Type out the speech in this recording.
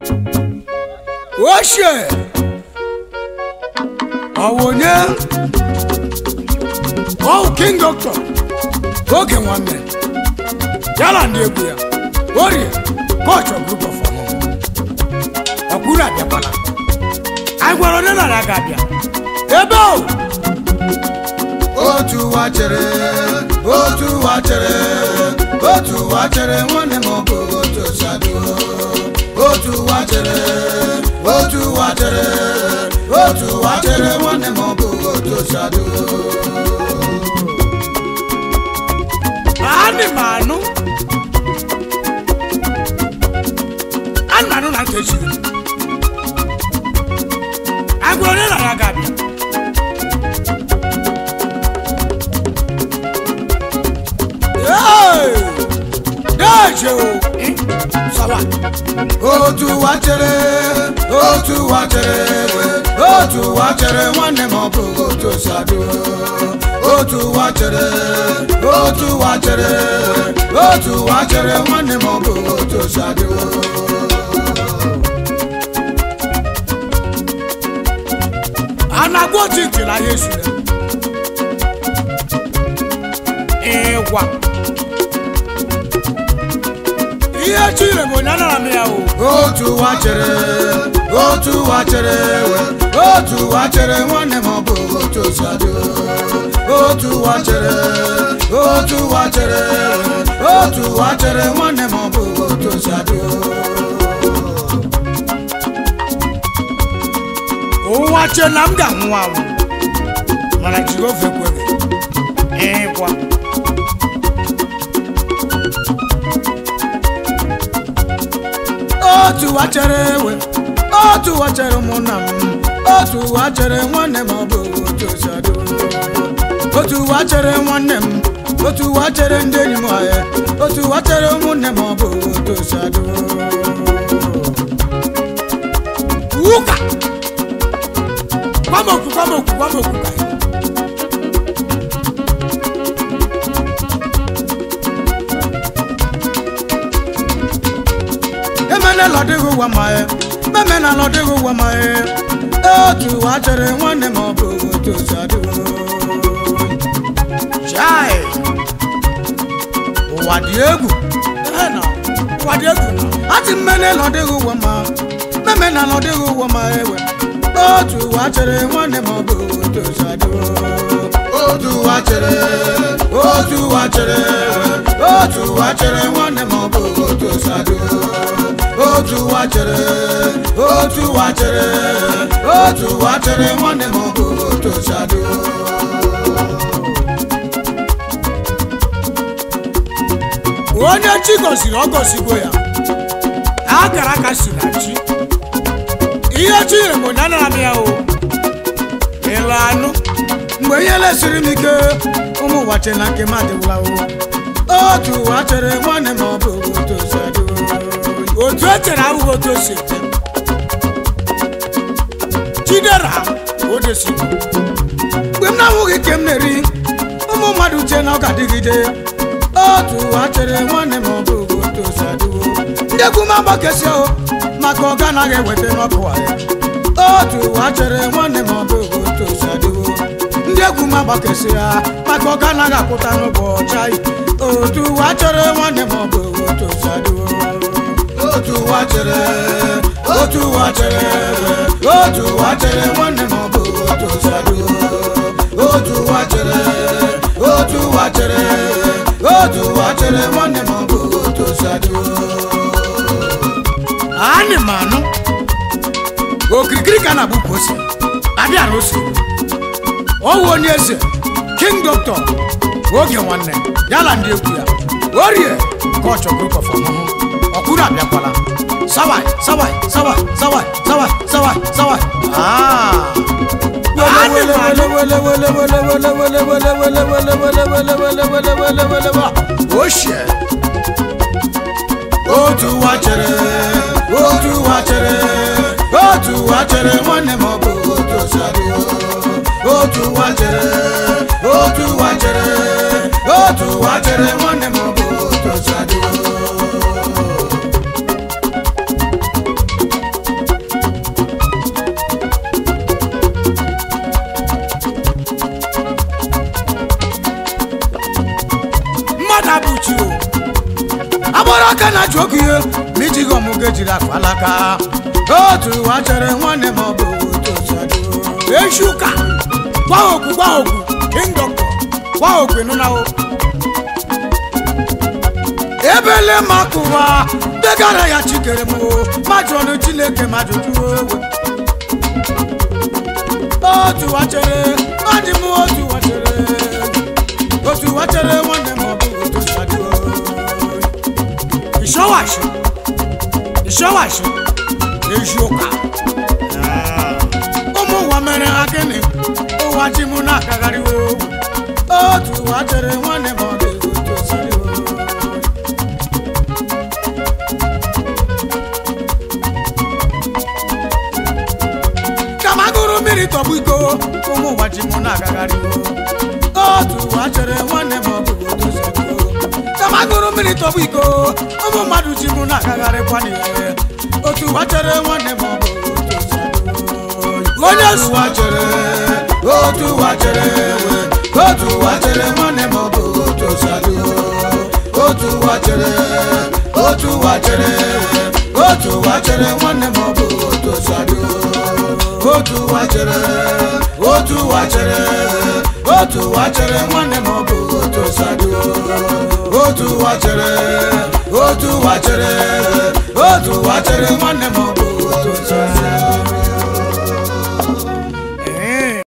ochie ọwụnye ọwụ king doctor oge nwanne ya na ndị egwu ya orie koch of group of ọmụmụ ọkwuru abịakwala anyị gwara onye nara aga abịa ebe o otu ụwa chere otu ụwa chere otu ụwa chere nwanne m ọ bụ otu osadu otu ụwa chere otu ụwa chere otu ụwa chere nwanne m ọ bụ otu osadu Ani m anụ anụ m anụ na ntị echiri anyị gwara onye nara aga abịa Hey! Deje o! Eh, Sawa! otu ụwa chere otu ụwa chere otu ụwa chere nwanne m ọ bụ otu osadu otu ụwa chere otu ụwa chere otu ụwa chere nwanne m ọ bụ otu osadu a na-agwa otu ntị na ya esure ịgwa ihe chire bụ onye anara m ya o otu ụwa chere otu ụwa chere otu ụwa chere nwanne m ọ bụ otu osadu otu ụwa chere otu ụwa chere otu ụwa chere nwanne m ọ bụ otu osadu ụwa che na m ga-anwụ anwụ mana jehova ekweghị ịgwa otu ụwa chere ewe otu ụwa chere ụmụnna m otu ụwa chere nwanne m ọ bụ otu osadu otu ụwa chere nwanne m otu ụwa chere ndị enyi m ahịa otu ụwa chere ụmụnne m ọ bụ otu osadu ụka kwamoku kwamoku kwamoku ka emenela ọdịghị ụwa ma ya memenala ọdịghị ụwa ma ya otu ụwa chere nwanne m ọ bụ otu osadu chai ụwa dị egwu Ehe na, ụwa dị egwu na ati mmenela ọdịghị ụwa ma memenala ọdịghị ụwa ma ewe otu ụwa chere nwanne m ọ bụ otu osadu otu ụwa chere otu ụwa chere otu ụwa chere nwanne m ọ bụ otu osadu otu ụwa chere otu ụwa chere otu ụwa chere nwanne m ọ bụ otu osadu onye chi gosiri ọ gosigo ya akara aka si na chi ihe chi nyere m onye anara m ya o ịlụ anụ mgbe ihe lesiri m ike ụmụ ụwa chere na nke m adịwụla o otu ụwa chere nwanne m ọ bụ otu osadu otu e chere abụghị otu o si eche chidera odesi mgbe m na-ahụghị ike m na-eri ụmụ mmadụ uche na ọ ga-adịgide otu ụwa chere nwanne m ọ bụ otu osadu ndị egwu m agbakesi o maka ọ ganaghị eweta n'ọkụ ya otu ụwa chere nwanne m ọ bụ otu osadu ndị egwu m agbakesi ya maka ọ ganaghị akwụta n'ụbọchị anyị otu ụwa chere nwanne m ọ bụ otu osadu otu ụwa chere otu ụwa chere otu ụwa chere nwanne m ọ bụ otu osadu otu ụwa chere otu ụwa chere otu ụwa chere nwanne m ọ bụ otu osadu anyị ma anụ okirikiri ka na-agbụpụ ose abịara ose ọwụ onye eze king doctor oge nwanne ya na ndị egwu ya orie koch of group of ọmụmụ ọkwuru abịakwala sawai sawai sawai sawai sawai sawai sawai Ah. Anyị ma anụ. ochie otu ụwa chere otu ụwa chere otu ụwa chere nwanne m ọ bụ otu osadu otu ụwa chere otu ụwa chere otu ụwa chere nwanne m ọ bụ otu osadu ejighị ọmụgo ejiri akpa alaka otu ụwa chere nwanne m ọ bụ otu osi adị echi ụka gwa okwu gwa okwu king doctor gwa okwu ịnụnawo ebele makụwa degara ya chikere m majụ ọnụ chineke majụjụ owe otu ụwa chere adị m otu ụwa chere otu ụwa chere nwanne m ọ bụ otu osi adị ìṣọwàṣẹ ìṣọwàṣẹ echi ụka ụmụ ụwa mere ha gịnị ụwa ji mụ na-akagharịwo otu ụwa chere nwanne m ọ dị otu osi adị kama gụrụ mmiri tọgbụ iko ụmụ ụwa ji mụ na-agagharịwo otu ụwa chere nwanne m ọ bụ otu osi adị kama gụrụ mmiri tọgbụ iko ụmụ mmadụ ji mụ na-agagharịkwa n'ihe otu ụwa chere nwanne m ọ bụ otu osi adị onye ụwa chere otu ụwa chere otu ụwa chere nwanne m ọ bụ otu osi adị otu ụwa chere otu ụwa chere otu ụwa chere nwanne m ọ bụ otu osi adị otu ụwa chere otu ụwa chere otu ụwa chere nwanne m ọ bụ otu osi adị otu ụwa chere otu ụwa chere otu ụwa chere nwanne m ọ bụ otu osi adị